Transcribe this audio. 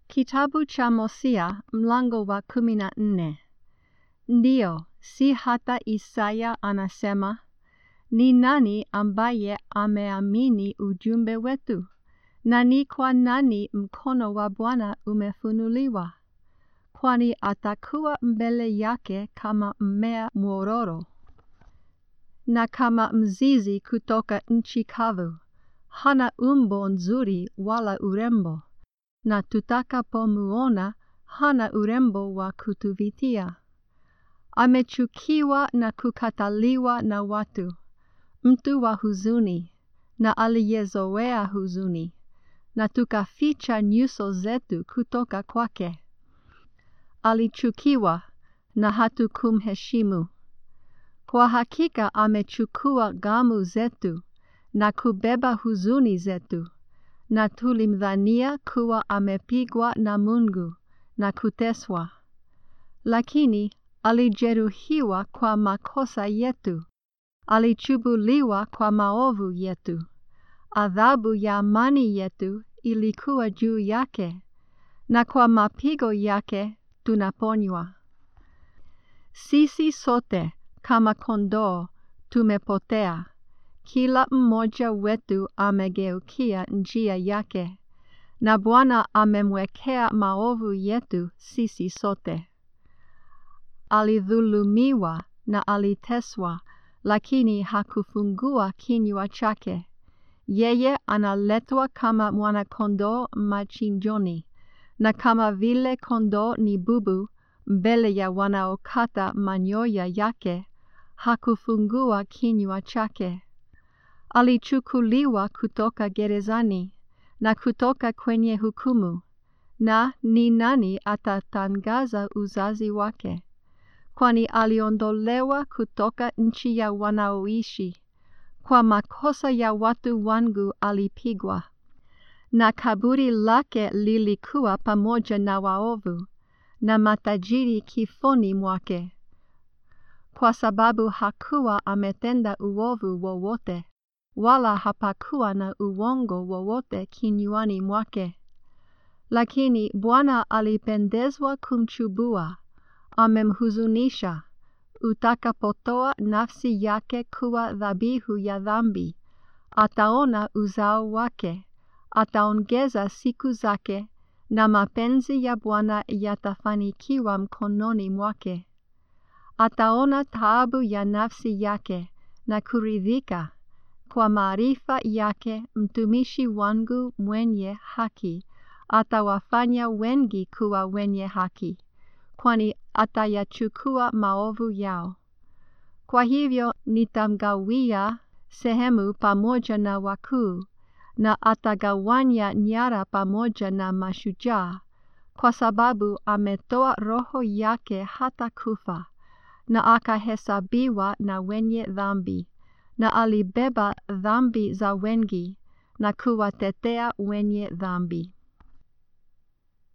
Kitabu cha Hosea mlango wa kumi na nne. Ndiyo, si hata Isaya anasema, ni nani ambaye ameamini ujumbe wetu? Na ni kwa nani mkono wa Bwana umefunuliwa? Kwani atakuwa mbele yake kama mmea mwororo na kama mzizi kutoka nchi kavu. Hana umbo nzuri wala urembo, na tutakapomuona hana urembo wa kutuvutia. Amechukiwa na kukataliwa na watu, mtu wa huzuni na aliyezoea huzuni, na tukaficha nyuso zetu kutoka kwake. Alichukiwa na hatukumheshimu. Kwa hakika amechukua ghamu zetu na kubeba huzuni zetu, na tulimdhania kuwa amepigwa na Mungu na kuteswa. Lakini alijeruhiwa kwa makosa yetu, alichubuliwa kwa maovu yetu. Adhabu ya amani yetu ilikuwa juu yake, na kwa mapigo yake tunaponywa. Sisi sote kama kondoo tumepotea, kila mmoja wetu amegeukia njia yake, na Bwana amemwekea maovu yetu sisi sote. Alidhulumiwa na aliteswa, lakini hakufungua kinywa chake. Yeye analetwa kama mwana-kondoo machinjoni, na kama vile kondoo ni bubu mbele ya wanaokata manyoya yake, hakufungua kinywa chake. Alichukuliwa kutoka gerezani na kutoka kwenye hukumu, na ni nani atatangaza uzazi wake? Kwani aliondolewa kutoka nchi ya wanaoishi. Kwa makosa ya watu wangu alipigwa, na kaburi lake lilikuwa pamoja na waovu, na matajiri kifoni mwake. Kwa sababu hakuwa ametenda uovu wowote, wala hapakuwa na uongo wowote kinywani mwake. Lakini Bwana alipendezwa kumchubua, amemhuzunisha. Utakapotoa nafsi yake kuwa dhabihu ya dhambi, ataona uzao wake, ataongeza siku zake, na mapenzi ya Bwana yatafanikiwa mkononi mwake. Ataona taabu ya nafsi yake na kuridhika. Kwa maarifa yake mtumishi wangu mwenye haki atawafanya wengi kuwa wenye haki, kwani atayachukua maovu yao. Kwa hivyo nitamgawia sehemu pamoja na wakuu, na atagawanya nyara pamoja na mashujaa, kwa sababu ametoa roho yake hata kufa, na akahesabiwa na wenye dhambi, na alibeba dhambi za wengi, na kuwatetea wenye dhambi.